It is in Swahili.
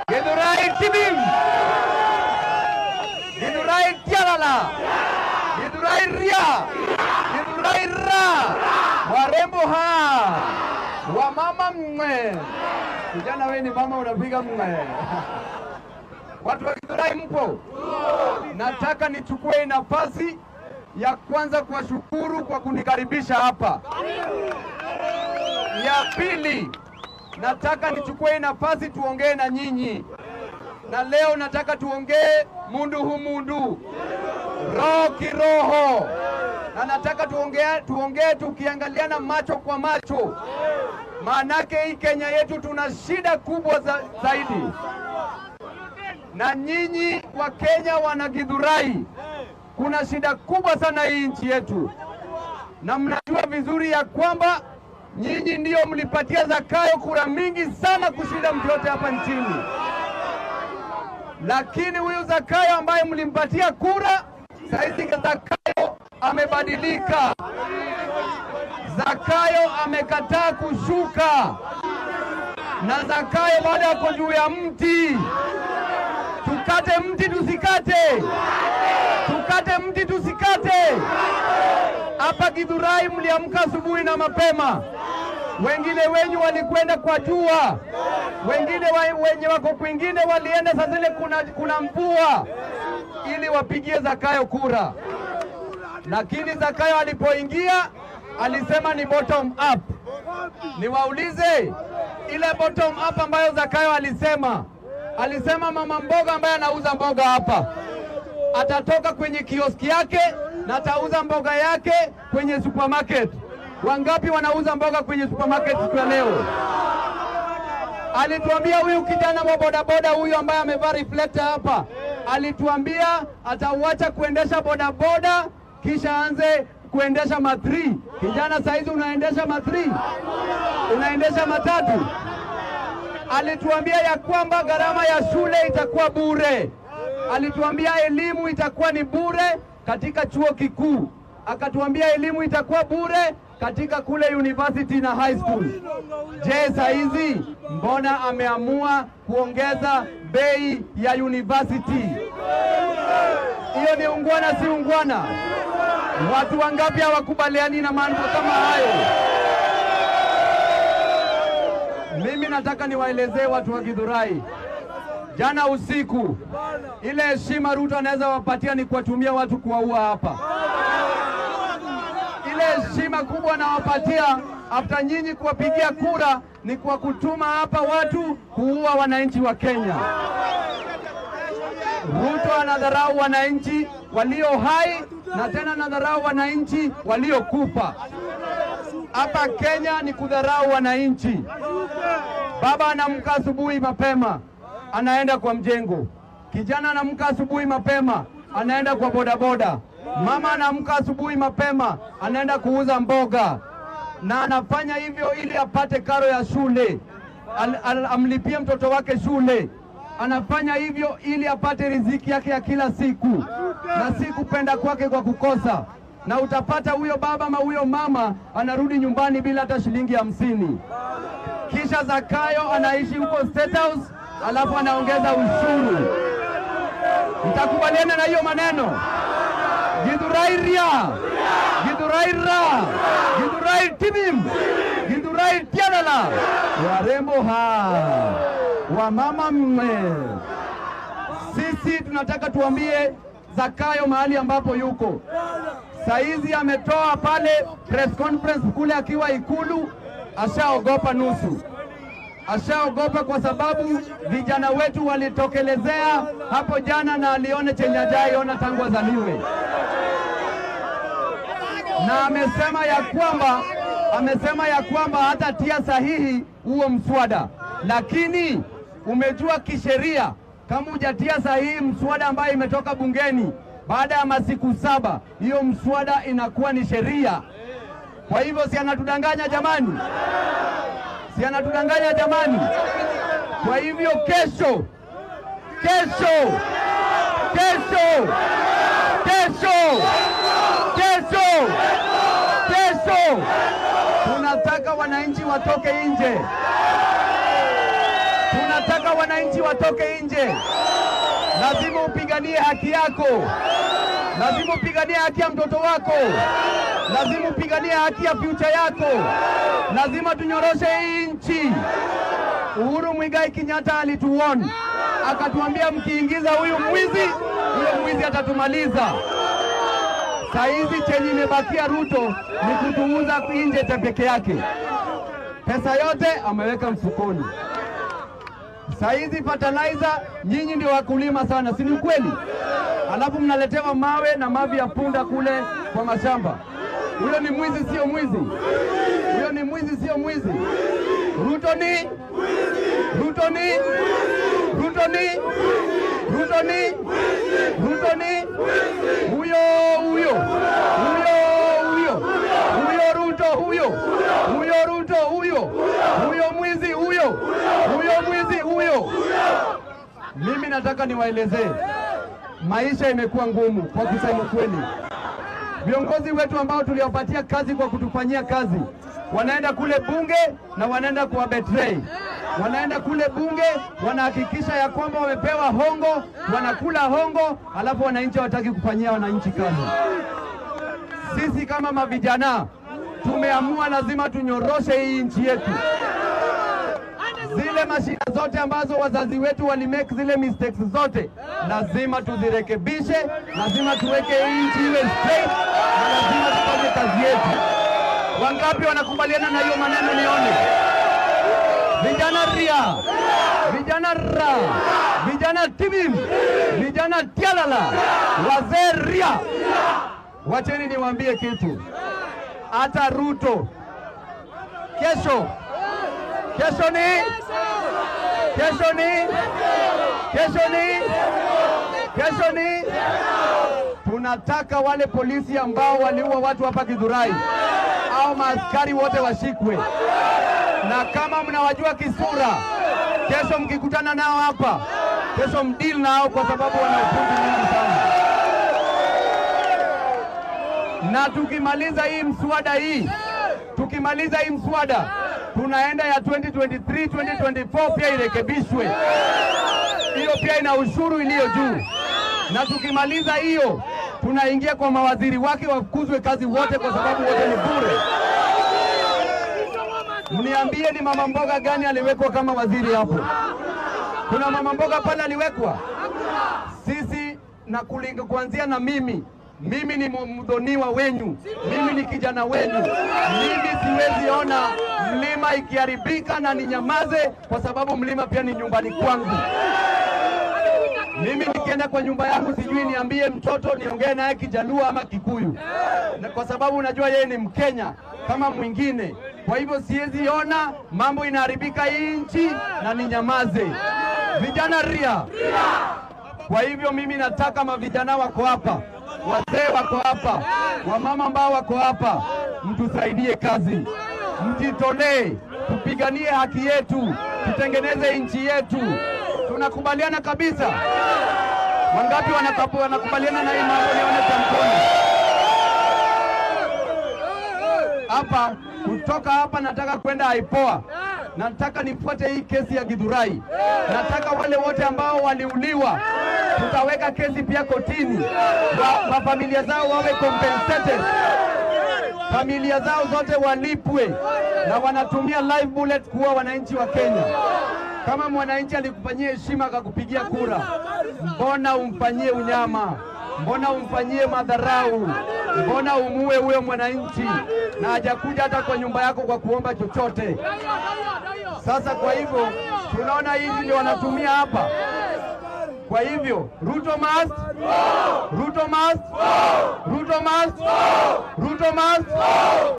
Githurai Tibim, Githurai Tialala, Githurai Ria, Githurai Ra, warembo ha, wamama mwe. Kijana wewe ni mama unapiga mwe. Watu wa Githurai mpo? Nataka nichukue nafasi ya kwanza kuwashukuru kwa kunikaribisha hapa. Ya pili, nataka nichukue nafasi tuongee na nyinyi, na leo nataka tuongee mundu humundu, roho kiroho, na nataka tuongee tuongee tukiangaliana macho kwa macho, maanake hii Kenya yetu tuna shida kubwa za, zaidi na nyinyi wa Kenya wana Githurai, kuna shida kubwa sana hii nchi yetu, na mnajua vizuri ya kwamba nyinyi ndiyo mlipatia Zakayo kura mingi sana kushinda mtu yote hapa nchini, lakini huyu Zakayo ambaye mlimpatia kura, saizi Zakayo amebadilika. Zakayo amekataa kushuka, na Zakayo bado ako juu ya mti. Tukate mti tusikate, tukate mti tusikate. Hapa Githurai mliamka asubuhi na mapema, wengine wenyu walikwenda kwa jua, wengine wa, wenye wako kwingine walienda saa zile kuna, kuna mvua ili wapigie Zakayo kura, lakini Zakayo alipoingia alisema ni bottom up. Niwaulize, ile bottom up ambayo Zakayo alisema alisema mama mboga ambaye anauza mboga hapa atatoka kwenye kioski yake na atauza mboga yake kwenye supermarket. Wangapi wanauza mboga kwenye supermarket siku ya leo? Alituambia huyu kijana wa bodaboda huyu ambaye amevaa reflector hapa, alituambia atauacha kuendesha bodaboda kisha aanze kuendesha matri. Kijana saizi unaendesha matri, unaendesha matatu alituambia ya kwamba gharama ya shule itakuwa bure. Alituambia elimu itakuwa ni bure katika chuo kikuu, akatuambia elimu itakuwa bure katika kule university na high school. Je, saa hizi mbona ameamua kuongeza bei ya university? Hiyo ni ungwana, si ungwana? Watu wangapi hawakubaliani na mambo kama hayo? Mimi nataka niwaelezee watu wa Githurai, jana usiku ile heshima Ruto anaweza wapatia ni kuwatumia watu kuwaua hapa. Ile heshima kubwa anawapatia after nyinyi kuwapigia kura ni kwa kutuma hapa watu kuua wananchi wa Kenya. Ruto anadharau wananchi walio hai na tena anadharau wananchi waliokufa. Hapa Kenya ni kudharau wananchi. Baba anamka asubuhi mapema, anaenda kwa mjengo. Kijana anamka asubuhi mapema, anaenda kwa bodaboda. Mama anamka asubuhi mapema, anaenda kuuza mboga, na anafanya hivyo ili apate karo ya shule, al, al, amlipie mtoto wake shule. Anafanya hivyo ili apate riziki yake ya kila siku, na si kupenda kwake kwa kukosa na utapata huyo baba ama huyo mama anarudi nyumbani bila hata shilingi hamsini. Kisha Zakayo anaishi huko State House, alafu anaongeza ushuru. Mtakubaliana na hiyo maneno? Githurai ria, Githurai ra, Githurai tibim, Githurai tialala, warembo ha, wamama mme. Sisi tunataka tuambie Zakayo mahali ambapo yuko saizi ametoa pale press conference kule akiwa Ikulu, ashaogopa nusu, ashaogopa kwa sababu vijana wetu walitokelezea hapo jana na alione chenye hajaiona tangu azaliwe, na amesema ya kwamba amesema ya kwamba hatatia sahihi huo mswada, lakini umejua kisheria kama hujatia sahihi mswada ambayo imetoka bungeni baada ya masiku saba, hiyo mswada inakuwa ni sheria. Kwa hivyo si anatudanganya jamani? Si anatudanganya jamani? Kwa hivyo kesho, kesho, kesho, kesho, kesho, kesho tunataka wananchi watoke nje, tunataka wananchi watoke nje. Lazima upiganie haki yako, lazima upiganie haki ya mtoto wako, lazima upiganie haki ya future yako, lazima tunyoroshe hii nchi. Uhuru Mwigai Kenyatta alituona akatuambia, mkiingiza huyu mwizi, huyo mwizi atatumaliza. Saa hizi chenye imebakia Ruto ni kutuuza nje cha peke yake, pesa yote ameweka mfukoni. Saa hizi fertilizer, nyinyi ndio wakulima sana, si ni ukweli? Alafu mnaletewa mawe na mavi ya punda kule kwa mashamba. Huyo ni mwizi, sio mwizi? Huyo ni mwizi, sio mwizi? Ruto ni Ruto ni Ruto ni Ruto ni Ruto ni huyo huyo huyo huyo huyo Ruto huyo huyo Ruto huyo huyo mwizi huyo huyo mwizi huyo. Mimi nataka niwaelezee, maisha imekuwa ngumu kwa kusema kweli. Viongozi wetu ambao tuliwapatia kazi kwa kutufanyia kazi wanaenda kule bunge na wanaenda kuwa betray. Wanaenda kule bunge wanahakikisha ya kwamba wamepewa hongo, wanakula hongo, alafu wananchi hawataki kufanyia wananchi kazi. Sisi kama mavijana tumeamua lazima tunyoroshe hii nchi yetu. Zile mashida zote ambazo wazazi wetu walimake zile mistakes zote, lazima tuzirekebishe, lazima tuweke hii nchi iwe straight, na lazima tufanye kazi yetu. Wangapi wanakubaliana na hiyo maneno? Nione vijana ria, vijana ra, vijana tibim, vijana tialala, wazee ria. Wacheni niwaambie kitu, hata Ruto kesho kesho ni kesho ni kesho ni kesho ni tunataka wale polisi ambao waliua watu hapa Githurai au maaskari wote washikwe, na kama mnawajua kisura, kesho mkikutana nao hapa, kesho mdili nao, kwa sababu wana upuzi mwingi sana. Na tukimaliza hii mswada hii, tukimaliza hii mswada tunaenda ya 2023 2024 pia irekebishwe. Hiyo pia ina ushuru iliyo juu, na tukimaliza hiyo tunaingia kwa mawaziri wake wafukuzwe kazi wote, kwa sababu wote ni bure. Mniambie, ni mama mboga gani aliwekwa kama waziri hapo? Kuna mama mboga pale aliwekwa? Sisi na kulinga kuanzia na mimi mimi ni mdhoniwa wenyu, mimi ni kijana wenyu. Mimi siwezi ona mlima ikiharibika na ninyamaze, kwa sababu mlima pia ni nyumbani kwangu. Mimi nikienda kwa nyumba yangu sijui niambie mtoto niongee naye Kijaluo ama Kikuyu, na kwa sababu najua yeye ni Mkenya kama mwingine. Kwa hivyo siwezi ona mambo inaharibika hii nchi na ninyamaze. Vijana ria. Kwa hivyo mimi nataka mavijana wako hapa wazee wako hapa, wamama ambao wako hapa, mtusaidie kazi, mjitolee, tupiganie haki yetu, tutengeneze nchi yetu. Tunakubaliana kabisa? Wangapi wanakapu, wanakubaliana na hii mambo? Nione kwa mkono hapa. Kutoka hapa nataka kwenda Aipoa, nataka nifuate hii kesi ya Githurai. Nataka wale wote ambao waliuliwa tutaweka kesi pia kotini, wa, wa familia zao wawe compensated, familia zao zote walipwe, na wanatumia live bullet kuwa wananchi wa Kenya. Kama mwananchi alikufanyia heshima akakupigia kura, mbona umfanyie unyama? Mbona umfanyie madharau? Mbona umue huyo mwananchi na hajakuja hata kwa nyumba yako kwa kuomba chochote? Sasa kwa hivyo tunaona hizi ndio wanatumia hapa. Kwa hivyo Ruto must, Ruto must, Ruto must, Ruto must.